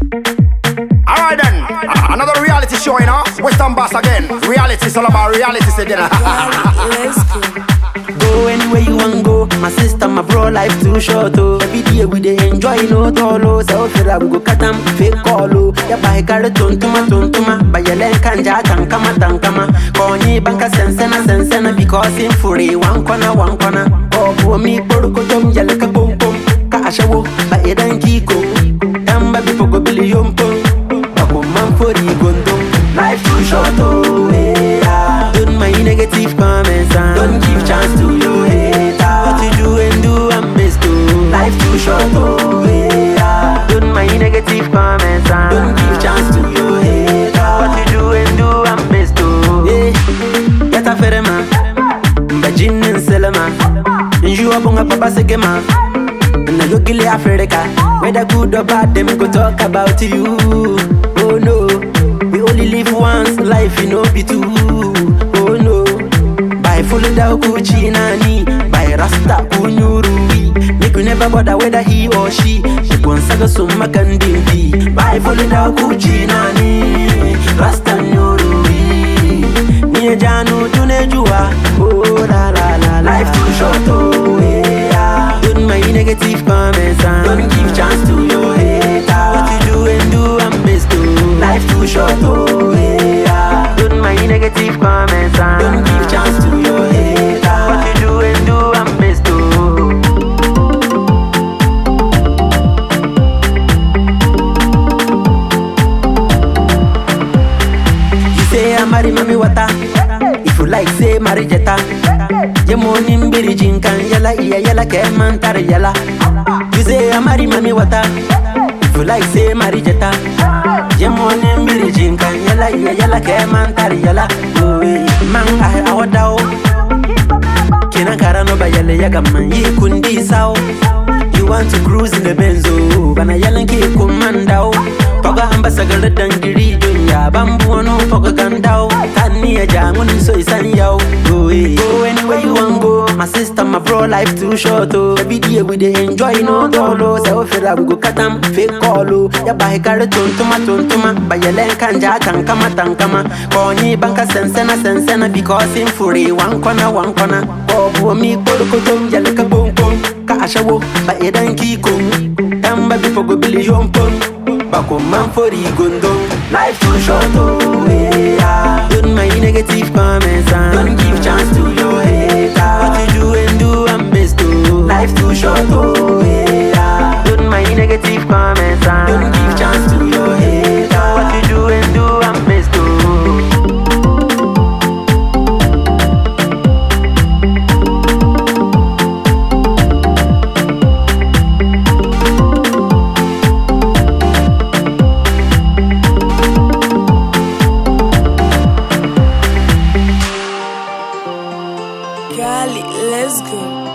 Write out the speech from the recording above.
Alright then, a- another reality show, you know. Western Boss again. Reality is all about reality again. Let's go. Go anywhere you want go. My sister, my bro, life too short oh. Every day we dey enjoy no tolo. So fira we go cut 'em fake call oh. Ya buy carry tontuma tontuma. Buy your leg kanja tankama tankama. Konyi banka sensena sensena because in fury one corner one corner. Oh for me poruko jom yale ka pom pom. Ka ashawo ba edan kiko. Yamba before go billion pom. Bako man fori gondom. Life too short oh. Yeah. Don't mind negative comments and don't give chance to your hater. What you do and do and best to life too short oh yeah. Don't mind negative comments and don't give chance to your hater. What you do and do and best to yeah. Get a fere man, bajin and selema. You are bunga papa segema. Na yo gile Africa, whether good or bad, them go talk about you. Oh no, we only live once, life you know be two. Oh no, by full da kuchi nani, by rasta kunyurui. Make you never bother whether he or she. She gon saga summa kandindi. By full da kuchi nani, rasta nyurui. Niye janu tunejua, oh la la la la. Life too short, oh yeah. Don't mind negative comments and don't give chance to your hater. What you do and do and best to life too short, oh yeah. Don't mind negative comments and don't give chance to your hater. What you do and do and best to. You say I marry mommy water. If you like, say marry jetta. Ye money mbiri jinkan yala iya yala ke mantar yala. You say I marry mommy water. If you like, say marry jetta. Ye money mbiri jinkan yala iya yala ke mantar yala. Oh, eh, man I awadao. Kina kara no ba yale yaga man yi kundi sao. You want to cruise in the benzo, bana yalan ki kumandao. Toga ambasa gala dangiri dunya, bambu wano toga gandao. Tani ya jangun so isan yao. Go eh. Go anywhere you want go. My sister, my bro, life too short oh. Every day we dey enjoy no dolo. Se ofera we go cut 'em fake call oh. Ya bahe kare tontuma tontuma, bayelen kanja tankama tankama. Konyi banka sensena sensena because in fury one corner one corner. Bobu mi korokotom yale ka bom bom. Ka ashawo ba edan kiko. Tamba before go billion pon. Bako man for the gondom. Life too short oh yeah. Don't mind negative comments and don't give chance to your hater. What you do and do and best to. Life too short oh yeah. Don't mind negative comments and don't give chance to your hater. What you do and do and best to. Cali, let's go.